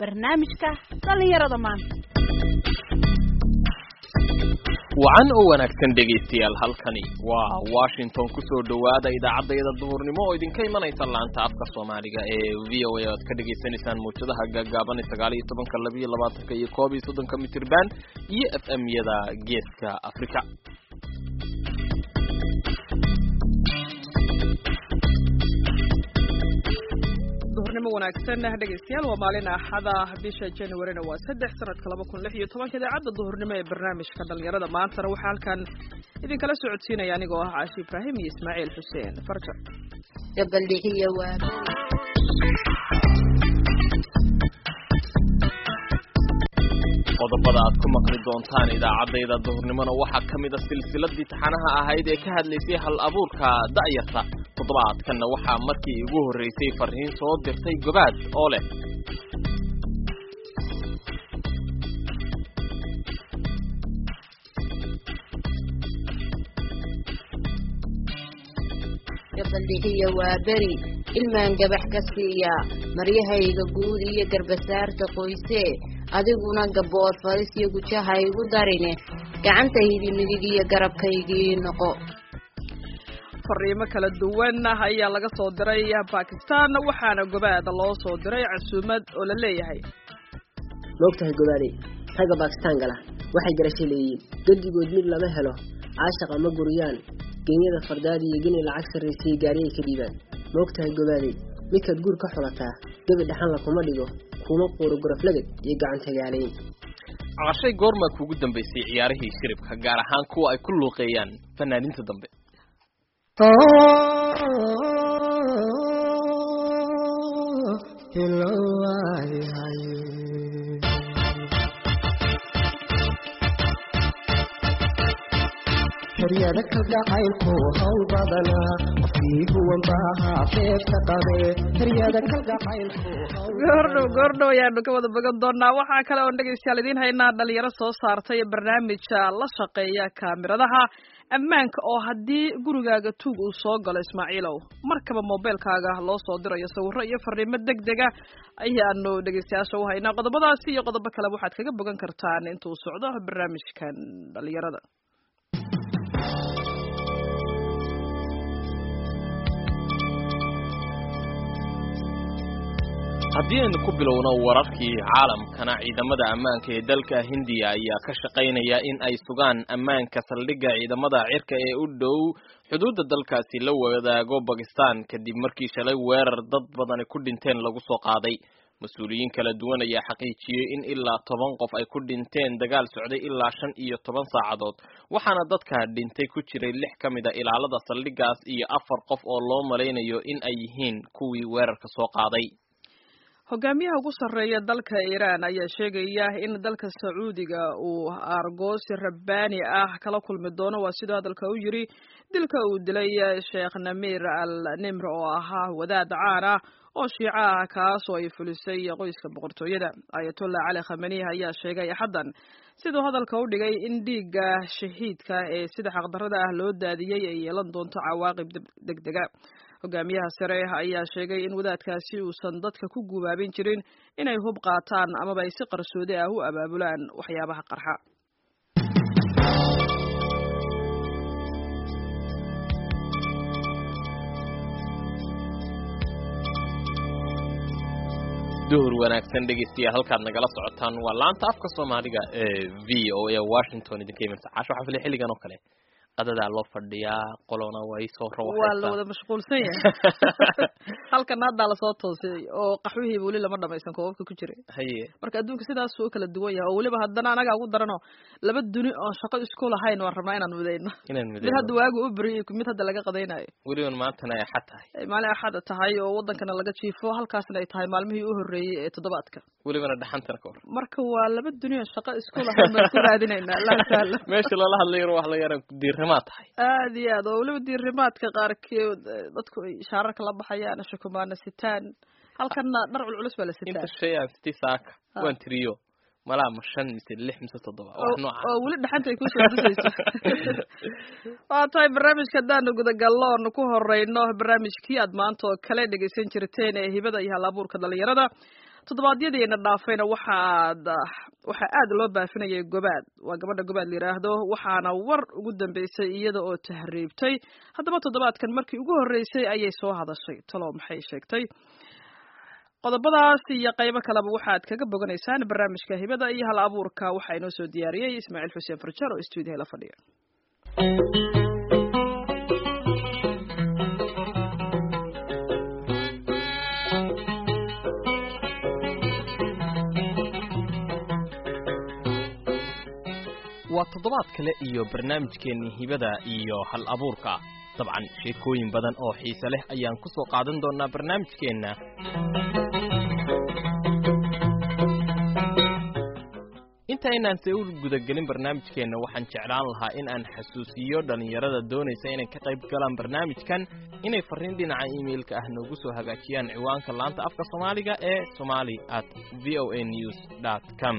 barnaamijka dhallinyarada maanta wacan oo wanaagsan dhegaystayaal halkani waa washington kusoo dhowaada idaacaddayada duhurnimo oo idinka imanaysa laanta afka soomaaliga ee v o a oad ka dhagaysanaysaan mawjadaha gaagaaban ee sagaal iyo tobanka labiyo labaatanka iyo koob iyo soddonka mitirban iyo f m yada geeska africa duhurnimo wanaagsan dhegaystayaal waa maalin axada bisha januarina waa saddex sanadka laba kun lix iyo tobanka idaacadda duhurnimo ee barnaamijka dhalinyarada maantana waxaa halkan idinkala socodsiinaya anigoo ah caashi ibraahim iyo ismaaciil xuseen farja gabaldhixiya waa qodobada aad ku maqli doontaan idaacaddayda duhurnimona waxaa ka mid a silsiladii taxanaha ahayd ee ka hadlaysay hal abuurka da'yarta toddobaadkanna waxaa markii ugu horreysay farriin soo dirtay gobaad oo leh gabaldhixiya waa beri ilmaan gabax ka siiya maryahayga guud iyo garbasaarta qoysee adiguna gaboor faris iyo gujaha igu darine gacantaydi midig iyo garabkaygii noqo fariimo kala duwan ayaa laga soo diray bakistan waxaana gobaada loo soo diray casuumad oo la leeyahay moogtahay gobaade ragga bakistaan gala waxay garasho leeyiin gedigood mid lama helo caashaqa ma guriyaan genyada fardaadi iyo geni lacag sarraysiiyo gaariyay ka dhiibaan moogtahay gobaade midkaad guur ka xulataa gebi dhaxanla kuma dhigo kuma quuro goroflagad iyo gacantagaalayn caqashay goormaa kuugu dambaysay ciyaarihii shiribka gaar ahaan kuwa ay ku luuqeeyaan fanaaniinta dambe heryada kalgacaylku hawl badanaa qofkii huwan baahaa feerta qabe heryada kalgacaylku goordhow goordhow ayaanu ka wada bogan doonaa waxaa kale oon dhegaystayaal idiin haynaa dhalinyaro soo saartay barnaamija la shaqeeya kaamiradaha ammaanka oo haddii gurigaaga tuug uu soo galo ismaaciilow markaba mobeelkaaga loo soo dirayo sawirro iyo fariimo deg dega ayaanu dhegaystayaasha u haynaa qodobadaasi iyo qodobo kaleba waxaad kaga bogan kartaan intuu socdo barnaamijkan dhalinyarada haddii aynu ku bilowno wararkii caalamkana ciidamada ammaanka ee dalka hindiya ayaa ka shaqaynaya in ay sugaan ammaanka saldhigga ciidamada cirka ee u dhow xuduudda dalkaasi la wadaago bakistan kadib markii shalay weerar dad badani ku dhinteen lagu soo qaaday mas-uuliyiin kala duwan ayaa xaqiijiyey in ilaa toban qof ay ku dhinteen dagaal socday ilaa shan iyo toban saacadood waxaana dadka dhintay ku jiray lix ka mid a ilaalada saldhiggaas iyo afar qof oo loo malaynayo in ay yihiin kuwii weerarka soo qaaday hogaamiyaha ugu sarreeya dalka iiraan ayaa sheegaya in dalka sacuudiga uu aargoosi rabbaani ah kala kulmi doono waa sidoo hadalka u yiri dilka uu dilay sheekh namiir al nimr oo ahaa wadaad caan ah oo shiico ah kaas oo ay fulisay qoyska boqortooyada ayatollah cali khamaniih ayaa sheegay axaddan siduu hadalka u dhigay in dhiigga shahiidka ee sida xaqdarrada ah loo daadiyey ay yeelan doonto cawaaqib deg dega hogaamiyaha sare ayaa sheegay in wadaadkaasi uusan dadka ku gubaabin jirin inay hub qaataan amaba ay si qarsoodi ah u abaabulaan waxyaabaha qarxa duhur wanaagsan dhegaystayaal halkaad nagala socotaan waa laanta afka soomaaliga ee v o a washington idinka imanaysa casho waxaa filay xilligan oo kale qadadaa loo fadhiyaa qolona way soo waa la wada mashquulsan yahay halkana haddaa lasoo toosay oo qaxwihiiba weli lama dhamaysan koobabka ku jiray haye marka adduunka sidaas u kala duwan yahay oo weliba haddana anagaa ugu darano laba duni oon shaqo isku lahayn waan rabnaa inaan midayno inaan mid midayno hadda waagu u beriyo mid hadda laga qadaynayo weliban maantana ay xad tahay ay maalin axada tahay oo wadankana laga jiifo halkaasna ay tahay maalmihii u horreeyey ee toddobaadka welibana dhaxantana ka hor marka waa laba duni oo shaqo isku lahayn baan isku raadinaynaa allah sahla meesha loola hadlayo wax la yaran diirrimaa tahay aad iyo aad oo weliba diirimaadka qaarkeed eh, dadku ay shaararka la baxayaan shukumaana sitaan halkanna dhar culculus baa la inta sitaa shay aan sitii saaka Ah. waan tiriyo malaa ma shan mise lix mise toddoba wax oo nooca oo weli dhaxanta ay kusoo dusayso waa tahay barnaamijka haddaanu gudagallo oonu ku horeyno barnaamijkii aad maanta oo kale dhegaysan jirteen ee hibada iyo hal abuurka dhalinyarada toddobaadyadiina dhaafayna waxaad waxaa aad loo baafinayay gobaad waa gabadha gobaad la yidhaahdo waxaana war ugu dambeysay iyada oo tahriibtay haddaba toddobaadkan markii ugu horreysay ayay soo hadashay talo maxay sheegtay qodobadaas iyo qaybo kaleba waxaad kaga boganaysaan barnaamijka hibada iyo hal abuurka waxaa inoo soo diyaariyey ismaaciil xuseen farjar oo stuudiyaha la fadhiya waa toddobaad kale iyo barnaamijkeennii hibada iyo hal abuurka dabcan sheekooyin badan oo xiise leh ayaan ku soo qaadan doonnaa barnaamijkeenna intaynaan se u gudagelin barnaamijkeenna waxaan jeclaan lahaa in aan xasuusiyo dhallinyarada doonaysa inay ka qayb galaan barnaamijkan inay farriin dhinaca iimailka ah noogu soo hagaajiyaan ciwaanka laanta afka soomaaliga ee somali at v o a news dt com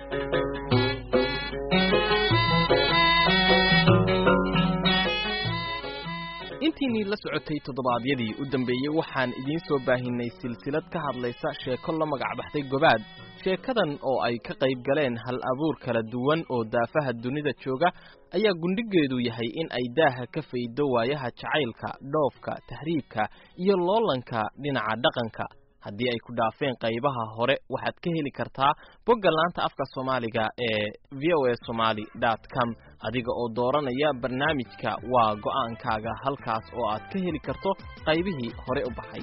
intiinii la socotay toddobaadyadii u dambeeyey waxaan idiin soo baahinay silsilad ka hadlaysa sheeko la magacbaxday gobaad sheekadan oo ay ka qayb galeen hal abuur kala duwan oo daafaha dunida jooga ayaa gundhigeedu yahay in ay daaha ka faydo waayaha jacaylka dhoofka tahriibka iyo loolanka dhinaca dhaqanka haddii ay ku dhaafeen qaybaha hore waxaad ka heli kartaa bogga laanta afka soomaaliga ee v o a somaly dot com adiga oo dooranaya barnaamijka waa go'aankaaga halkaas oo aad ka heli karto qaybihii hore u baxay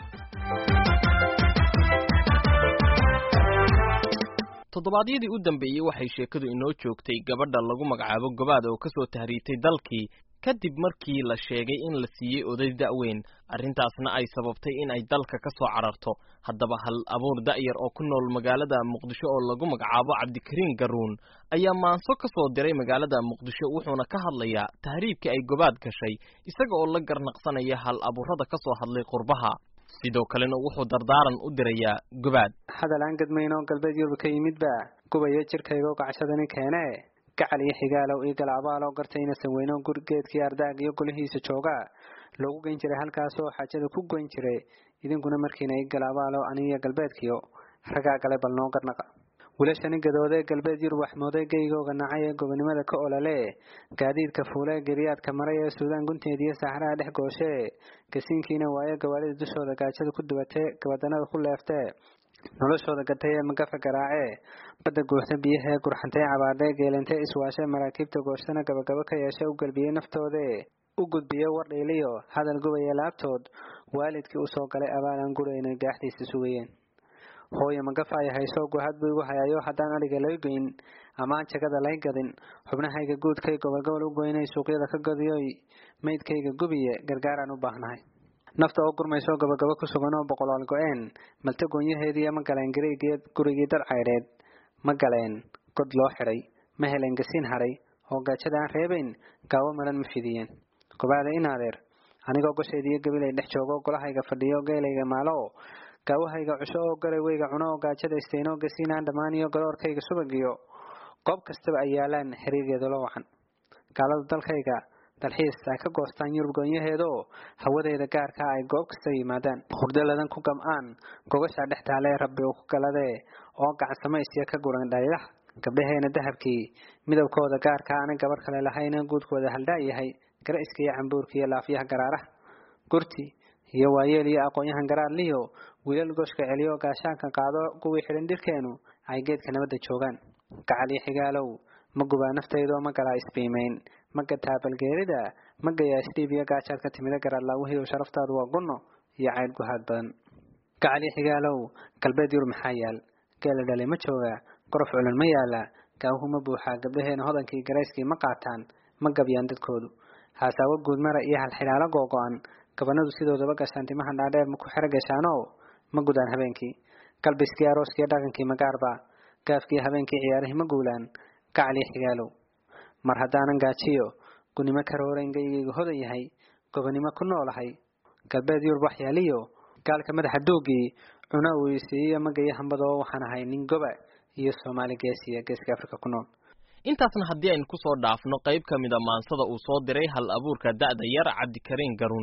toddobaadyadii u dambeeyey waxay sheekadu inoo joogtay gabadha lagu magacaabo gobaad oo ka soo tahriibtay dalkii kadib markii la sheegay in la siiyey oday da'weyn arrintaasna ay sababtay in ay dalka ka soo cararto haddaba hal abuur da'yar oo ku nool magaalada muqdisho oo lagu magacaabo cabdikariin garuun ayaa maanso ka soo diray magaalada muqdisho wuxuuna ka hadlayaa tahriibkii ay gobaad gashay isaga oo la garnaqsanaya hal abuurada ka soo hadlay qurbaha sidoo kalena wuxuu dardaaran u dirayaa gobaad hadal aan gadmayno galbeed yurub ka yimidba gubaya jirkayga oo gacshadani keene gacal iyo xigaalow iyo galaabaalow gartayna sanweyno gurgeedkii ardaag iyo golihiisa jooga loogu geyn jiray halkaasoo xaajada ku goyn jiray idinkuna markiina i galaabaalow anigiyo galbeedkiyo ragaa gale bal noo garnaqa wilashani gadoodee galbeed yurub waxmooday geygooga nacay ee gobonimada ka olole gaadiidka fuulee geriyaadka maray ee suudaan gunteediyo saxraha dhex gooshee gasiinkiina waaye gawaadhida dushooda gaajada ku dubatee gabadanada ku leeftee noloshooda gatay ee magafa garaacee badda guuxda biyahee gurxantay cabaadhee geelantee iswaashee maraakiibta gooshana gabagabo ka yeeshe u galbiyey naftoodee u gudbiye war dhiiliyo hadal gubaya laabtood waalidkii usoo galay abaalaan gurayna gaaxdiisa sugayeen hooye magafa ay hayso guhad buu igu hayayo haddaan adhiga lay goyn amaan jagada lay gadin xubnahayga guudkay gobolgobol u goynay suuqyada ka gadiyoy maydkayga gubiye gargaaraan u baahnahay nafta oo gurmayso gabagabo ku sugan oo boqolaal go-een malta goonyaheediiyo ma galeen gariigeed gurigii dad caydheed ma galeen god loo xidhay ma helen gasiin hadhay oo gaajada aan reebayn gaawo maran ma fidiyeen gobaada in adeer anigoo gosheediiyo gabilay dhex joogo golahayga fadhiyo geelayga maalo gaawahayga cusho oo galay weyga cuno oo gaajada isteyno gasiinaan dhammaaniyo galoorkayga subagiyo goob kastaba ay yaalaan xiriirgeeda loo wacan gaalada dalkayga dalxiis ay ka goostaan yurub goonyaheedoo hawadeeda gaarkaa ay goob kasta yimaadaan hurdaladan ku gam-aan gogashaa dhex taalee rabbi uu ku galadee oo gacansamaysiya ka guran dhalilaha gabdhaheena dahabkii midabkooda gaarkaa ana gabar kale lahayna guudkooda haldhaa yahay gara-iska iyo cambuurka iyo laafyaha garaaraha gurti iyo waayeel iyo aqoon-yahan garaarliyo wiilal gooshka celiyo gaashaanka qaado kuwii xidhan dhirkeenu ay geedka nabadda joogaan gacal iyo xigaalow ma gubaa naftaydoo ma galaa isbiimayn ma gataa balgeerida ma gayaa isdhiib iyo gaajaad ka timida garaadlaawihiiw sharaftaadu waa gunno iyo caydh guhaad badan gacal iyo xigaalow galbeed yur maxaa yaal geela dhalay ma joogaa gorof culun ma yaala gaawuhu ma buuxaa gabdhaheena hodankii garayskii ma qaataan ma gabyaan dadkoodu haasaawo guudmara iyo halxidhaalo googo-an gabanadu sidoodaba gashaan timaha dhaadheer ma ku xero gashaanoo ma gudaan habeenkii galbiskii arooskiiyo dhaqankii magaarba gaafkii habeenkii ciyaarihii ma guulaan gacal iyo xigaalow mar haddaanan gaajiyo gunimo karoorayn gaygaygu hodan yahay gobonimo ku noolahay galbeed yurub waxyaaliyo gaalka madaxa duugii cuna weysiiyo magayo hambadoo waxaan ahay nin goba iyo soomaali geesiya geeska afrika ku nool intaasna haddii aynu ku soo dhaafno qayb ka mida maansada uu soo diray hal abuurka da'da yar cabdikariin garuun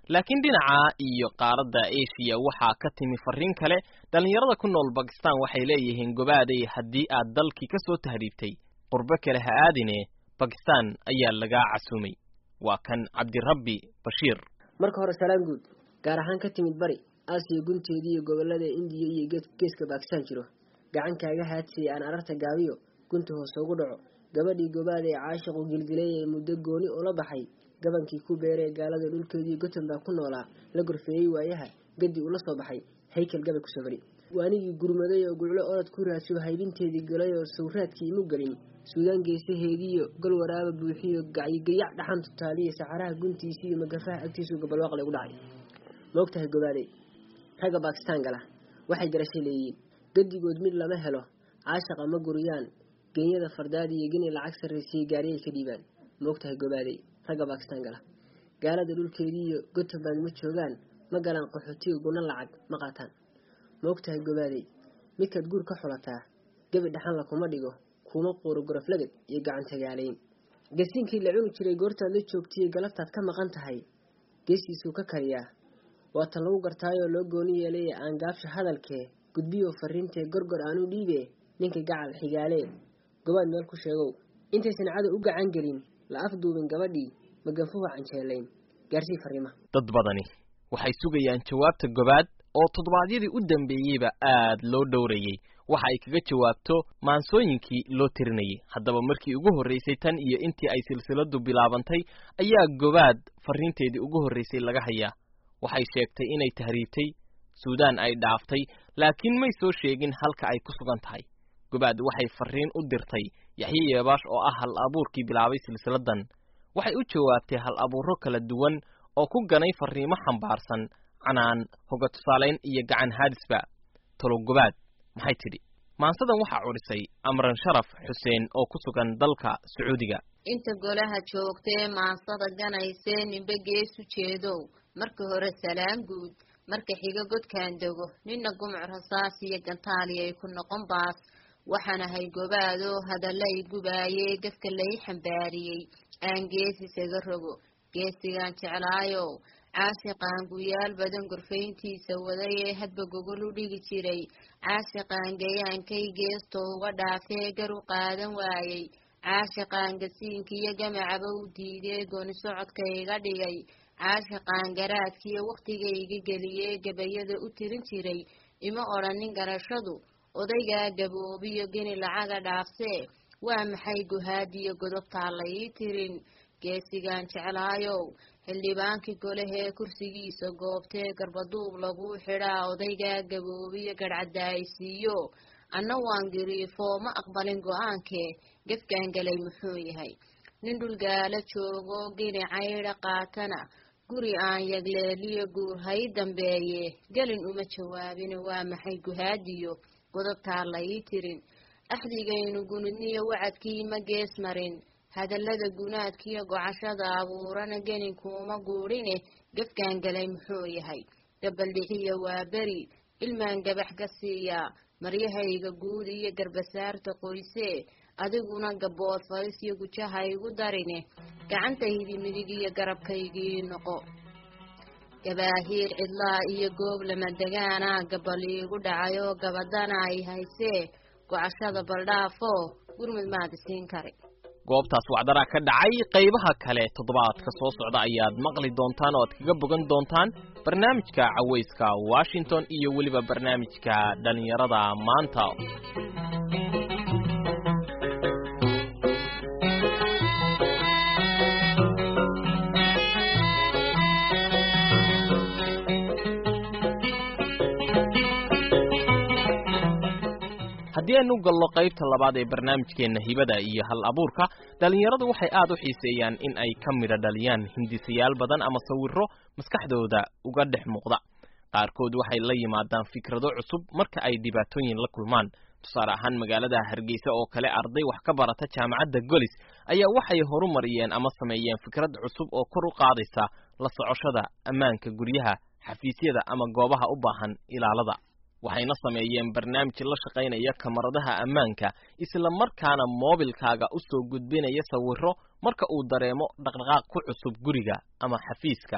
laakiin dhinaca iyo qaaradda asia waxaa ka timi fariin kale dhallinyarada ku nool bakistan waxay leeyihiin gobaaday haddii aad dalkii ka soo tahriibtay qurbo kale ha aadine bakistan ayaa lagaa casuumay waa kan cabdirabbi bashiir marka hore salaan guud gaar ahaan ka timid bari aasiya gunteedii iyo gobolada indiya iyo geeska baakistaan jiro gacan kaaga haadsiyay aan ararta gaabiyo gunta hoose ugu dhaco gabadhii gobaad ee caashiqu gilgilay ee muddo gooni ula baxay gabankii ku beeree gaalada dhulkeedii gotemba ku noolaa la gorfeeyey waayaha gadi ula soo baxay haykel gabay kusoo bari waanigii gurmaday oo guclo orod ku raadsiyo haybinteedii galay oo sawraadkii imu gelin suudaan geesaheediiyo gol waraaba buuxiyo gacyigayac dhaxan tutaaliya saxaraha guntiisii iyo magafaha agtiisuu gabalwaaqle ugu dhacay maogtahay gobaaday ragga baakistaan gala waxay garashay leeyihiin gadigood mid lama helo caashaqa ma guriyaan genyada fardaadi iyo gini lacag sarraysiiyo gaariyay ka dhiibaan maogtahay gobaaday ragga baakistaan gala gaalada dhulkeedii iyo gotemburg ma joogaan ma galaan qaxootiga guna lacag ma qaataan maogtahay gobaaday midkaad guur ka xulataa gebi dhaxanla kuma dhigo kuma quuro goroflagad iyo gacan tagaalayn gasiinkii la cuni jiray goortaad la joogtaiyo galabtaad ka maqan tahay geesiisuu ka kariyaa waata lagu gartaayoo loo gooni yeelay aan gaabsha hadalkee gudbiyo fariintee gorgor aanu dhiibe ninka gacal xigaalee gobaad meel ku sheegow intaysan cadow u gacan gelin la afduubin gabadhii maganfuha canjeelayn gaarsii fariima dad badani waxay sugayaan jawaabta gobaad oo toddobaadyadii u dambeeyeyba aad loo dhowrayey waxa ay kaga jawaabto maansooyinkii loo tirinayay haddaba markii ugu horraysay tan iyo intii ay silsiladu bilaabantay ayaa gobaad farriinteedii ugu horraysay laga hayaa waxay sheegtay inay tahriibtay suudaan ay dhaaftay laakiin may soo sheegin halka ay ku sugan tahay gobaad waxay farriin u dirtay yaxye yeebaash oo ah hal abuurkii bilaabay silsiladan waxay u jawaabtay hal abuuro kala duwan oo ku ganay farriimo xambaarsan canaan hoga tusaalayn iyo gacan haadisba tolo gobaad maxay tidhi maansadan waxaa cudhisay amran sharaf xuseen oo ku sugan dalka sacuudiga inta golaha joogtee maansada ganaysee ninbe geesu jeedow marka hore salaan guud marka xiga godkaan dego nina gumuc rasaas iyo gantaaliya ay ku noqon baas waxaan ahay gobaadoo hadallay gubaayee gafka lay xambaariyey aan geesi isaga rogo geesigaan jeclaayow caasiqaan guyaal badan gorfayntiisa waday ee hadba gogol u dhigi jiray caasiqaan gayaankay geesto uga dhaafee gar u qaadan waayey caashiqaan gasiinkiiyo gamacaba u diidee gooni socodka iga dhigay caashiqaan garaadkiiyo wakhtigayga geliyee gabayada u tirin jiray ima odhanin garashadu odaygaa gaboobiyo geni lacaga dhaafsee waa maxay guhaadiyo godobtaa la ii tirin geesigaan jeclaayow xildhibaankii golehee kursigiisa goobtee garbaduub laguu xidhaa odaygaa gaboobiyo garhcadaaysiiyo anna waan giriifoo ma aqbalin go-aankee gefkaan galay muxuu yahay nin dhulgaala joogo gini caydha qaatana guri aan yagleeliyo guur hay dambeeye gelin uma jawaabin waa maxay guhaadiyo godobtaa la ii tirin axdigaynu gunidniyo wacadkii ma gees marin hadallada gunaadkiiyo gocashada abuurana geninkuuma guudhine gefkaan galay muxuu yahay gabaldhixiya waa beri ilmaan gabax ka siiyaa maryahayga guud iyo garbasaarta qoysee adiguna gabood faris iyo gujaha igu darine gacantaydi midig iyo garabkaygii noqo gabaahiir cidlaa iyo goob lama degaana gabal iigu dhacayoo gabadana ay haysee gocashada baldhaafo gurmud maad isiin kari goobtaas wacdaraa ka dhacay qaybaha kale toddobaadka soo socda ayaad maqli doontaan oo aad kaga bogan doontaan barnaamijka cawayska washington iyo weliba barnaamijka dhallinyarada maanta haddii aynu gallo qaybta labaad ee barnaamijkeenna hibada iyo hal abuurka dhallinyaradu waxay aad u xiiseeyaan in ay ka midha dhaliyaan hindisayaal badan ama sawirro maskaxdooda uga dhex muuqda qaarkood waxay la yimaadaan fikrado cusub marka ay dhibaatooyin la kulmaan tusaale ahaan magaalada hargeysa oo kale arday wax ka barata jaamacadda golis ayaa waxay horumariyeen ama sameeyeen fikrad cusub oo kor u qaadaysa la socoshada ammaanka guryaha xafiisyada ama goobaha u baahan ilaalada waxayna sameeyeen barnaamij la shaqaynaya kamaradaha ammaanka isla markaana moobilkaaga u soo gudbinaya sawirro marka uu dareemo dhaqdhaqaaq ku cusub guriga ama xafiiska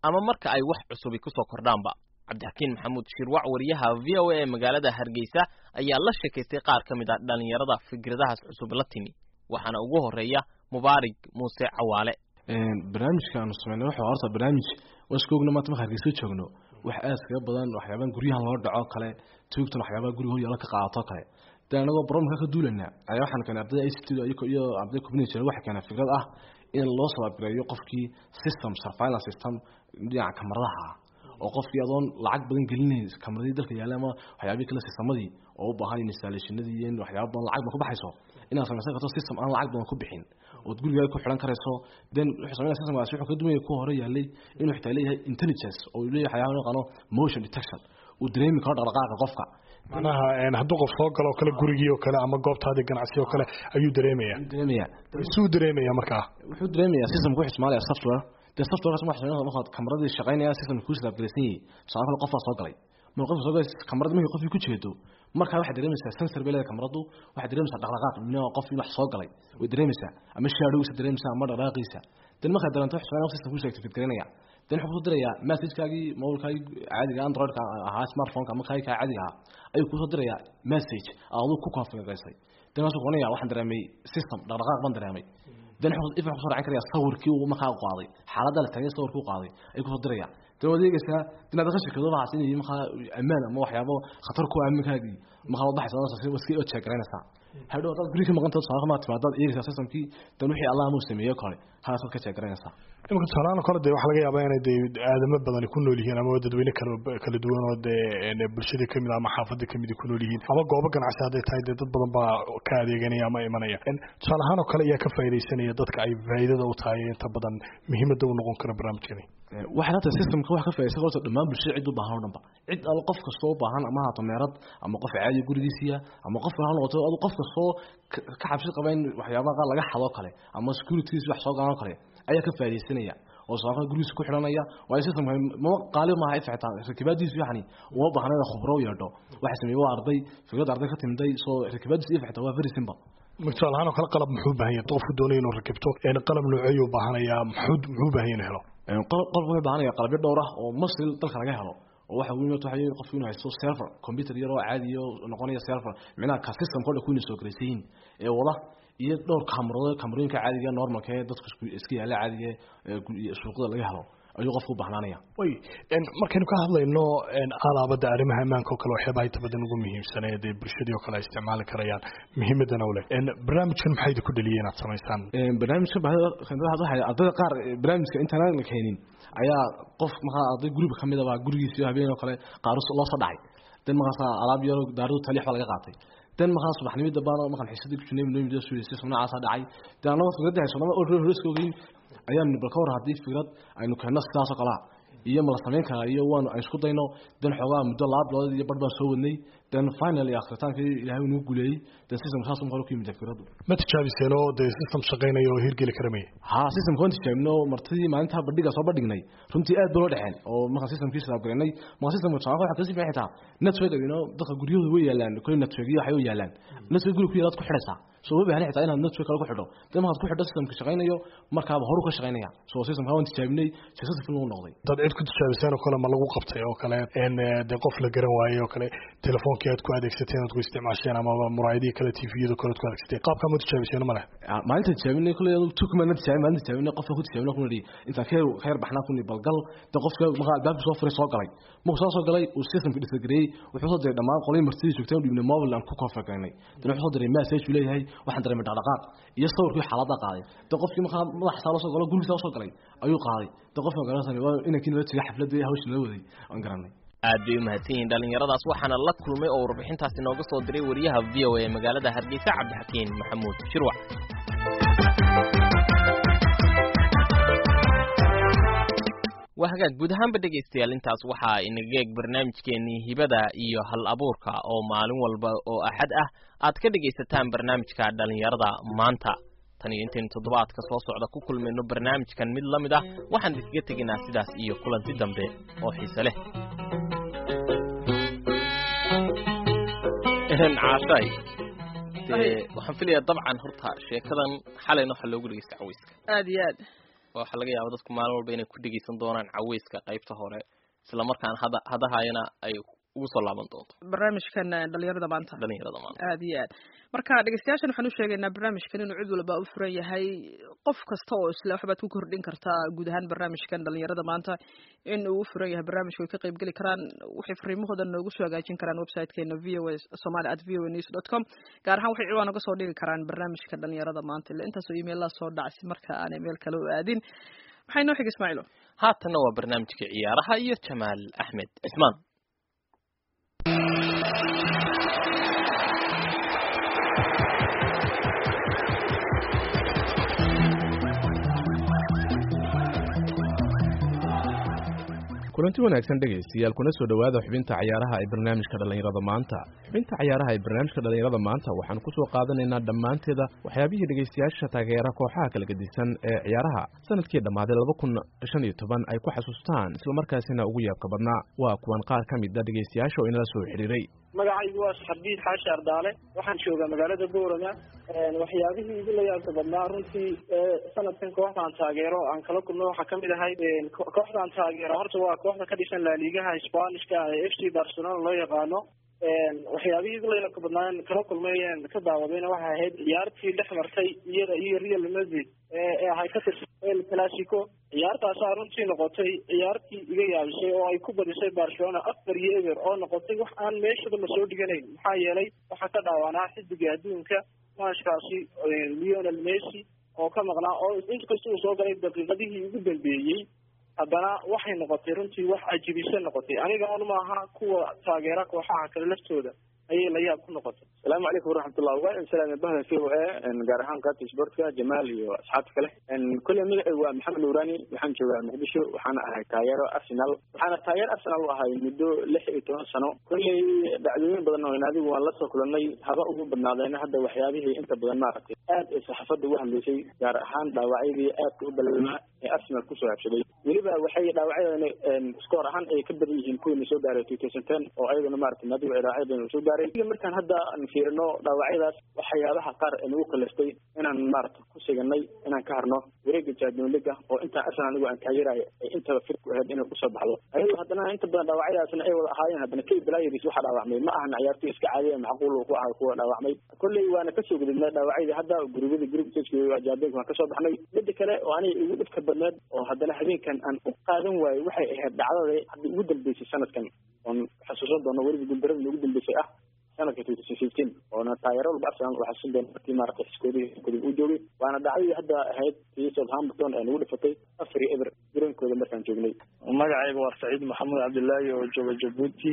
ama marka ay wax cusubi kusoo kordhaanba cabdixakiin maxamuud shirwac wariyaha v o a ee magaalada hargeysa ayaa la sheekaystay qaar ka mid a dhallinyarada fikradahaas cusub la timi waxaana ugu horeeya mubaarig muuse cawaale barnaamijka aanu sameynay waxa horta barnaamij waa iska ogna maanta marka hargeysa joogno wax aad kaga badan waxyaabahan guryahan loo dhaco kale tuugtan waxyaabaha guriga horyaala ka qaadato kale dee anagoo barnaamijka ka duulana ayaa waxaan keenay ardayda i c t iyo ardayda community waxay keenay fikrad ah in loo sababireeyo qofkii system surveillance system dhinaca kamaradaha ah oo qofkii adoon lacag badan gelinayn kamaradii dalka yaalla ama waxyaabihii kale sistemadii oo u baahan installationadii iyo waxyaaba badan lacag badan ku baxayso inaad samaysan karto system aan lacag badan ku bixin ood gurigaaga ku xidhan karayso then wuxuu sameynaya systemkaasi wuxuu ka dumaya ku hore yaallay inuu xitaa leeyahay intelligence oo uu leeyahay waxyaaba loo yaqaano motion detection uu dareemi karo dhaqdhaqaaqa qofka macnaha hadduu qof soo galo oo kale gurigii oo kale ama goobtaadii ganacsi oo kale ayuu dareemaya dareemaya suu dareemaya markaa wuxuu dareemaya systemka wuxuu isticmaalaya software dee softwarekaas waxa sameynaya markaad kamaradii shaqaynaya systemka ku silaabgalaysan yahay tusaale kale qofaa soo galay marka qofka soo galay kamarada markii qofkii ku jeedo markaa waxay dareemaysaa sensor bay leedahay kamaradu waxay dareemaysaa dhaqdhaqaaq minaa qof in wax soo galay way dareemaysaa ama shaadhowgiisa dareemaysaa ama dhaqdhaqaaqiisa dan markaad dareento wax sameynaya systemka ku activate garanaya dan wuxuu kusoo dirayaa messagekaagii mobilkaagii caadiga androidka ahaa smartphoneka ama kaagi kaa caadiga ahaa ayuu kusoo dirayaa message aduu ku configuraysay dan waasuu kuonaya waxaan dareemay system dhaqdhaqaaq baan dareemay dan ifan kusoo dhacin karaya sawirkii uu markaa qaaday xaaladda la taagay sawirkii u qaaday ayuu kusoo diraya dan waad eegaysaa inaad ka shirkado waxaas inay markaa ammaan ama waxyaabo khatar ku aaminkaagii markaa wad baxaysa iska check garanaysaa hadhow hadaad guri ka maqantahay tusaale maa timaadaad eegaysaa systemkii dan wixii allah amuu sameeyo kale halkaasaad ka check garanaysaa imika tusaalahaan kale dee waxaa laga yaabaa inay dee aadamo badani ku nool yihiin ama dadweyne kala kala duwan oo dee bulshadii kamid ama xaafadii kamid ku nool yihiin ama goobo ganacsi hadday tahay dee dad badan baa ka adeeganaya ama imanaya tusaale ahaan oo kale ayaa ka faaidaysanaya dadka ay faa'iidada u tahay inta badan muhiimada u noqon kara barnaamijkani waxay hata systemka wax ka faa'idaysan horta dhammaan bulshada cid u baahan oo dhanba cid al qof kastoo u baahan ama haato meerad ama qof caadi gurigiisiya ama qof ha noqoto adu qof kastoo ka cabsi qaba in waxyaabaha qaar laga xado kale ama securities wax soo galan kale ayaa ka faaidaysanaya oo saaqada gurigiisa ku xidhanaya waayo systemka ma qaali maaha ifxitaa rakibaadiisu yani uma baahna in khubro u yeedho waxay sameeyey waa arday fikrad arday ka timiday soo rakibaadiisu ifxitaa waa very simple tusaale ahaan oo kale qalab muxuu baahan yahay qofku doonaya inuu rakibto qalab nooceeyuu baahanayaa muxuu muxuu baahan yahay inuu helo qolka wuxuu baahanaya qalabyo dhowr ah oo masri dalka laga helo oo waxa weyn waxa qofku inuu haysto server computer yar oo caadi oo noqonaya server micnaha ka system kooda ku soo galaysiin ee wada iyo dhowr kamarado kamarooyinka caadiga normalka ee dadku iska yaala caadiga ee suuqada laga helo ayuu qofku u bahnaanaya way markaynu ka hadlayno alaabada arrimaha ammaanka oo kale waxyaabaha inta badan ugu muhiimsaneed ee bulshadii oo kale ay isticmaali karayaan muhiimadana u leh barnaamijkan maxay idinku dhaliyay inaad samaysaan barnaamijka waxay ardayda qaar barnaamijka intaan la keenin ayaa qof markaa arday guriga kamid ah gurigiisa habeen oo kale qaar loo soo dhacay dan markaas alaab yaro daaradu taliix baa laga qaatay dan markaa subaxnimada baan markaan xiisadii ku jirnay noo midoo suulisay sunacaasa dhacay dan anagoo fikrada hayso lama oo horiska ogeyn ayaan bal ka war haddii fikrad aynu keenno sidaas oo kalea iyo ma la samayn karaa iyo waanu aan isku dayno dan xoogaa muddo laba bilood iyo bar baan soo wadnay dan finally akritaankii ilaahay inuu guuleeyey dan system saas un hore ku yimid fikradu ma tijaabiseen oo dee system shaqaynaya oo hirgeli kara maya ha systemka waan tijaabino martidii maalintaa bandhiga soo bandhignay runtii aad ba loo dhexeen oo markaan systemkii silaabgaraynay marka systemka tusaale waxaa kasii fiican xitaa network ino dadka guryahooda way yaalaan kole network iyo waxay u yaalaan network guriga ku yaalaad ku xidhaysaa so ma baahna xitaa inaad network kale ku xidho dan markaad ku xidho systemka shaqaynayo markaaba horu ka shaqaynaya so systemka waan tijaabinay successful uu noqday dad cid ku tijaabiseen oo kale ma lagu qabtay oo kale en dee qof la garan waayey oo kale telefoonkii aad ku adeegsateen aad ku isticmaasheen amaba muraayadihii kale tviyada kale aad ku adeegsateen qaabkaa ma tijaabiseen ma leh maalinta tijaabinay kule tukma tijaabin maalinta tijaabinay qofka ku tijaabinay kuna dhi intaan ka ka yar baxnaa kuna balgal de qofka markaa albaabka soo furay soo galay markuu soo soo galay uu systemka dhisagareeyey wuxuu soo diray dhammaan qolay martidii joogteen u dhibnay mobile aan ku configuraynay dan wuxuu soo diray message uu leeyahay waxaan dareemay dhaqdhaqaaq iyo sawirkii xaaladda qaaday de qofkii markaa madaxa saa loo soo galo gurigiisa soo galay ayuu qaaday de qofka garanaysan waa inankii nala tegay xafladii hawsha nala waday aan garanay aad bay u mahadsan yihiin dhallinyaradaas waxaana la kulmay oo warbixintaasi nooga soo diray wariyaha v o a ee magaalada hargeysa cabdixakiin maxamuud shirwac waa hagaag guud ahaanba dhegaystayaal intaas waxaa inaga eeg barnaamijkeenii hibada iyo hal abuurka oo maalin walba oo axad ah aad ka dhegaysataan barnaamijka dhallinyarada maanta tan iyo intaynu toddobaadka soo socda ku kulmayno barnaamijkan mid la mid ah waxaan idinkaga tegaynaa sidaas iyo kulanti dambe oo xiise leh caashay dee waxaan filayaa dabcan horta sheekadan xalayna waxaa loogu dhegeysta caweyska aad iyo aad waxaa laga yaaba dadku maalin walba inay ku dhegeysan doonaan caweyska qaybta hore isla markaana hada hadahayana ay ugu soo laaban doonto barnaamijkan dhalinyarada maanta dhalinyarada maanta aad iyo aad marka dhegeystayaashan waxaan u sheegaynaa barnaamijkan inuu cid walba u furan yahay qof kasta oo isle waxbaad ku kordhin kartaa guud ahaan barnaamijkan dhalinyarada maanta in uu u furan yahay barnaamijka way ka qayb geli karaan waxay fariimahooda noogu soo hagaajin karaan websitekeena v o a somali at v o a news dot com gaar ahaan waxay ciwaan uga soo dhigi karaan barnaamijka dhalinyarada maanta ila intaasoo emailaa soo dhacsi marka aanay meel kale u aadin maxay noo xig ismaaciilo haatanna waa barnaamijka ciyaaraha iyo jamaal axmed cismaan kulanti wanaagsan dhegaystayaal kuna soo dhowaada xubinta cayaaraha ee barnaamijka dhallinyarada maanta xubinta cayaaraha ee barnaamijka dhallinyarada maanta waxaan ku soo qaadanaynaa dhammaanteeda waxyaabihii dhegaystayaasha taageera kooxaha kala gedisan ee ciyaaraha sanadkii dhammaaday laba kun shan iyo toban ay ku xasuustaan islamarkaasina ugu yaabka badnaa waa kuwan qaar ka mid a dhegaystayaasha oo inala soo xidhiiray magacaygu waa xabiid xaashi ardaale waxaan joogaa magaalada boorama waxyaabihii igu la yaabka badnaa runtii sanadkan kooxdaan taageero aan kala kulno waxaa kamid ahay kooxdaan taageero horta waa kooxda ka dhisan laaliigaha spanishka ee f c barcelona loo yaqaano waxyaabihii igu la yaabka badnaa kala kulmay ka daawadayna waxay ahayd ciyaartii dhex martay iyada iyo real madrid ee ahay ka tirsan el classico ciyaartaasaa runtii noqotay ciyaartii iga yaabisay oo ay ku badisay barcelona afar iyo eber oo noqotay wax aan meeshaba lasoo dhiganayn maxaa yeelay waxaa ka dhaawanaa xidiga adduunka maashkaasi leonel messi oo ka maqnaa oo inkasta uu soo galay daqiiqadihii ugu dambeeyey haddana waxay noqotay runtii wax ajibise noqotay aniga un maaha kuwa taageera kooxaha kale laftooda ayay la yaab ku noqotay asalaamu calaykum waraxmatullah waa salaam bahda v o a gaar ahaan qaabta sportka jamaal iyo asxaabta kale kolley magacaygu waa maxamed nuurani waxaan joogaa muqdisho waxaana ahay taageero arsenal waxaana taageer arsenal u ahay muddo lix iyo toban sano kolley dhacdooyin badan oo adigu waan lasoo kulanay haba ugu badnaadeena hadda waxyaabihii inta badan maaragtay aad ay saxaafadda uga hadlaysay gaar ahaan dhaawacyadii aadka u balaalmaa ee arsenal kusoo habsaday weliba waxay dhaawacyadana skoor ahaan ay ka badan yihiin kuwiina soo gaaray two thousand ten oo ayaguna maaragtay naadigu ay dhaawacyo badan soo gaaray markaan hadda aan fiirino dhaawacyadaas waxyaabaha qaar ee nagu kalaftay inaan maaragta ku siganay inaan ka harno wareega champion leaga oo intaan arsenal anigu aan taageerayo ay intaba fir ku ahayd inay kusoo baxdo ayadoo haddana inta badan dhaawacyadaasna ay wada ahaayeen haddana kay balaayadiis waxaa dhaawacmay ma ahan ciyaartoy iska caadiya macquul uu ku ahay kuwa dhaawacmay kolley waana kasoo gudubnay dhaawacyadii hadda gurubyada group stage jaabenka waan kasoo baxnay midda kale oo aniga igu dhibka badneed oo haddana habeenkan aan u qaadan waayo waxay ahayd dhacdada hadda ugu dambeysay sanadkan oon xasuusan doono weliba guuldarada ugu dambeysay ah sanadka two thousand fifteen oona taageero walba arsenal oo xasuusan doona markii maaragtay xiskoodii kudib uu joogay waana dhacdadii hadda ahayd tii southampton ee nagu dhifatay afar iyo eber garoonkooda markaan joognay magacayga waa saciid maxamed cabdillaahi oo jooga jabuuti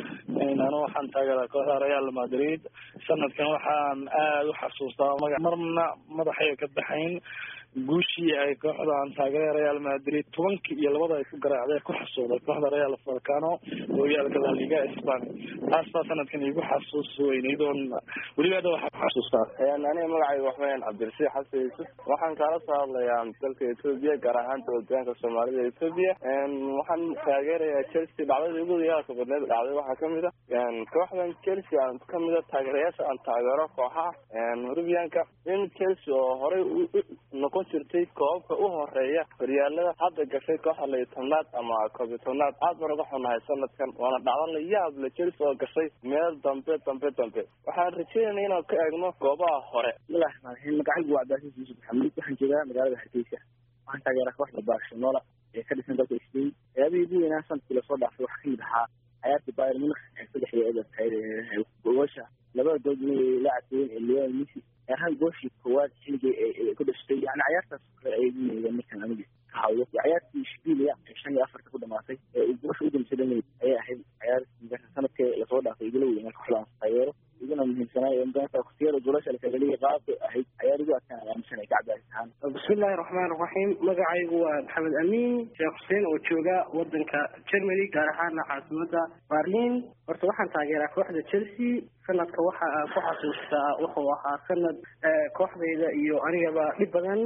anu waxaan taageeraa kooxda real madrid sanadkan waxaan aada u xasuustaa maga marna madaxay ka baxayn guushii ay kooxdan taageera real madrid tobankii iyo labada ay ku garaacday ku xasuuday kooxda real falcano horyaalka la liga spain taas baa sanadkan igu xasuus weynayd oon weliba hadda waxaa ku xasuustaa aniga magacayga waxweyn cabdirasiix xasan yuusuf waxaan kaala soo hadlayaa dalka etoobiya gaar ahaan dowladaanka soomaalida etoobiya waxaan taageerayaa chelsea dhacdadii ugu yaalka badneed dhacday waxaa kamid a kooxdan chelsea aan kamid a taageerayaasha aan taageero kooxaha rubianka in chelsea oo horey noqon jirtay koobabka u horeeya horyaalada hadda gashay kooxda layo tobnaad ama koobiyo tobnaad aad baan uga xunahay sanadkan waana dhacdo la yaab le chelsea oo gashay meel dambe dambe dambe waxaan rajeynayna inaan ka eegno goobaha hore bismillahi raxmaan raxiim magacaygu waa cabdilcasiis yuusuf maxamuud waxaan joogaa magaalada hargeysa waxaan taageeraa kooxda barcelona ee ka dhisan dalka spain ciyaabihii ugu weynaa sanadkii lasoo dhaafay waxaa kamid ahaa ciyaartii bayern munich ee saddex iyo eber tahay goosha labada gool la caddeeyeen ee lionel messi ahaan gooshii koowaad xilligii ay ku dhashtay yani ciyaartaas kale ay ugu yeedeen markaan aniga ka hawlo ciyaartii shbilia ee shan iyo afarta ku dhamaatay ee uu goosha u damsa dhameyd ayay ahayd ciyaartii sanadkii lasoo dhaafay igula weynaa kooxdaan taageero iguna muhiimsanaayo waqtiyada goolasha lakagaliya qaabka ahayd ciyaar ugu adkaan aaminsanay kacbaas ahaan bismillahi raxmaan raxiim magacaygu waa maxamed amiin sheekh xuseen oo jooga wadanka germany gaar ahaana caasimada berlin horta waxaan taageeraa kooxda chelsea sanadka waxa aan ku xasuustaa wuxuu ahaa sanad kooxdayda iyo anigaba dhib badan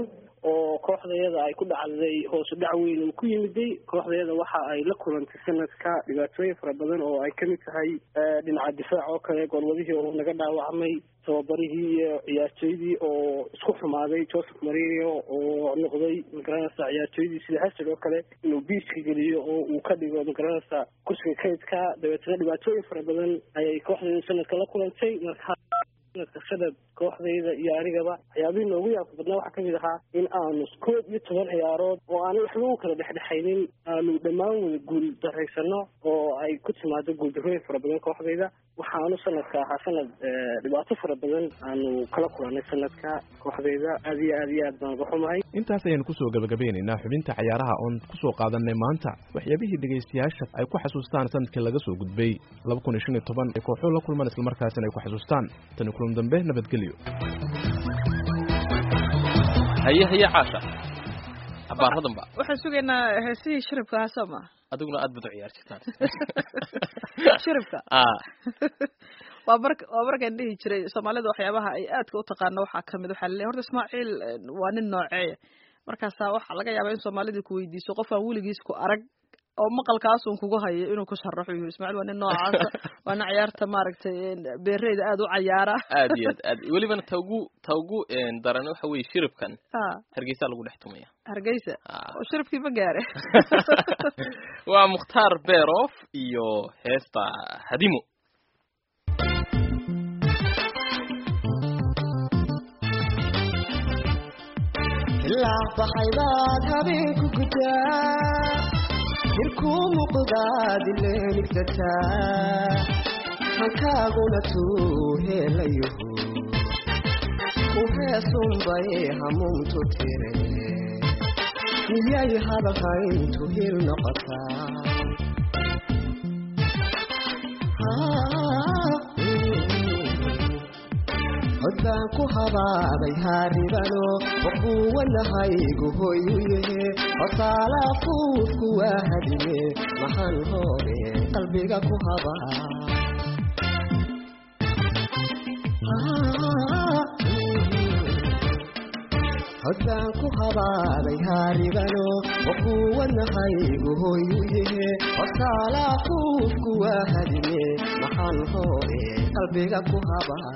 oo kooxdayada ay ku dhacday hoosu dhac weyn uu ku yimiday kooxdayada waxa ay la kulantay sanadka dhibaatooyin fara badan oo ay kamid tahay dhinaca difaac oo kale goolwadihii oo naga dhaawacmay tababarihii iyo ciyaartooydii oo isku xumaaday joseph marino oo noqday magaranaysa ciyaartooydii sida hasad oo kale inuu biiska geliyo oo uu ka dhigo magaranaysa kursiga kaydka dabeetana dhibaatooyin fara badan ayay kooxdayda sanadka la kulantay marka sanadka sanad kooxdayda iyo anigaba waxyaabihii noogu yaabka badnaa waxaa kamid ahaa in aanu koob iyo toban ciyaarood oo aanay waxba u kala dhexdhexaynin aanu dhammaan wada guul daraysano oo ay ku timaado guuldarooyin fara badan kooxdayda waxaanu sanadka ahaa sanad dhibaato fara badan aanu kala kulanay sanadka kooxdayda aad iyo aad iyo aad baan uga xumahay intaas ayaynu kusoo gabagabeynaynaa xubinta cayaaraha oon kusoo qaadanay maanta waxyaabihii dhegaystayaasha ay ku xasuustaan sanadkii laga soo gudbay laba kun iyo shan iyo toban ay kooxuhu la kulmaan islamarkaasina ay ku xasuustaan tani kulan dambe nabadgelyo haye haye caasha abaaradanba waxaan sugaynaa heesihii shiribka ahaa soo ma adiguna aad bad u ciyaar jirtaan shiribka waa mar waa markaan dhihi jiray soomaalida waxyaabaha ay aadka u taqaano waxaa kamid waxaa laleeyahay horta ismaaciil waa nin nooceeya markaasaa waxaa laga yaabaa in soomaalida ku weydiiso qof aan weligiis ku arag oo maqalkaasun kugu hayo inuu ku sharaxo yiri ismaaciil waa nin noocaasa waana ciyaarta maaragtay beereyda aada u cayaara aad iyo aad aad welibana ta ugu ta ugu daran waxa weye shiribkan hargeysa lagu dhex tumaya hargeysa oo shiribkii ma gaare waa mukhtaar beerof iyo heesta hadimo ilaa baxay baad habeenku gudaa jirkuu muuqdaad ileemigsataa hankaaguna tuu heelayaho u heesunbay hamuuntu tire miyay hadalhayntu hil noqotaa cod baan ku habaaday haaribano waquwanahaygu hoyu yahe hosaala fuufku waa hadime maxaan hore qalbiga ku habaa cod baan ku habaaday haaribano waquwanahaygu hoyu yahe hosaala fuufku waa hadime maxaan hore qalbiga ku habaa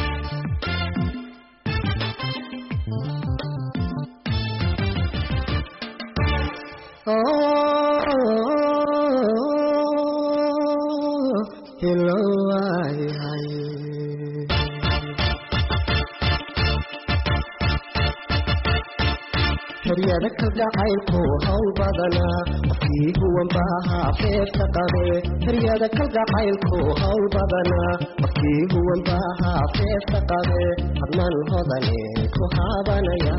heryada kalgacaylku hawl badanaa qofkii huwan baahaa feefta qabe heryada kalgacaylku hawl badanaa qofkii huwan baahaa feefta qabe hadnan hodane ku haabanaya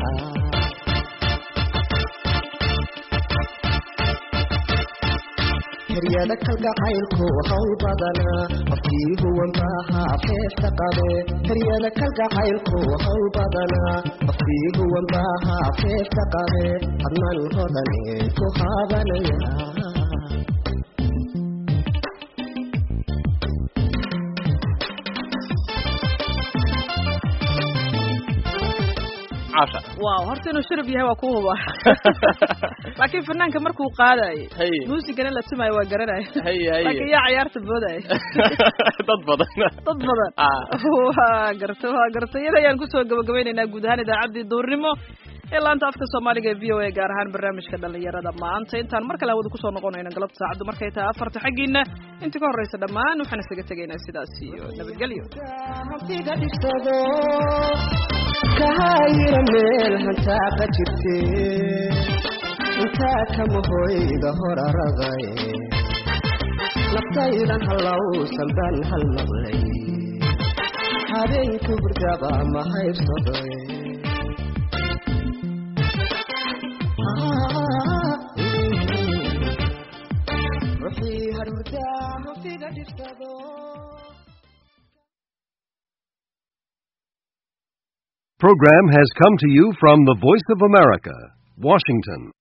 heryada kalgacaylku hawl badanaa qofkii huwan baahaa feefta qabe heryada kalgacaylku hawl badanaa qofkii huwan baahaa feefta qabe hadnan hodane ku haabanaya wow horta inuu shirib yahay waa ku huba laakiin fanaanka markuu qaadayo muusigana la tumayo waa garanaya laakiin yaa ciyaarta boodaya dad badan dad badan waa garta waa garta iyada ayaan kusoo gabagabaynaynaa guud ahaan idaacaddii duurnimo ee laanta afka soomaaliga v o a gaar ahaan barnaamijka dhalinyarada maanta intaan mar kale hawada kusoo noqonayno galabta saacaddu markay tahay afarta xaggiina inta ka horreysa dhammaan waxaan isaga tegaynaa sidaas iyo nabadgelyo kahayira meel hantaaqa jirte intaa kama hoyda hor araday naftaydan hallowsan baan hal maqlay habeenku hurdaba ma haybsaday ruxii harhurdaa hanfiga dhibsado Program has come to you from the Voice of America, Washington.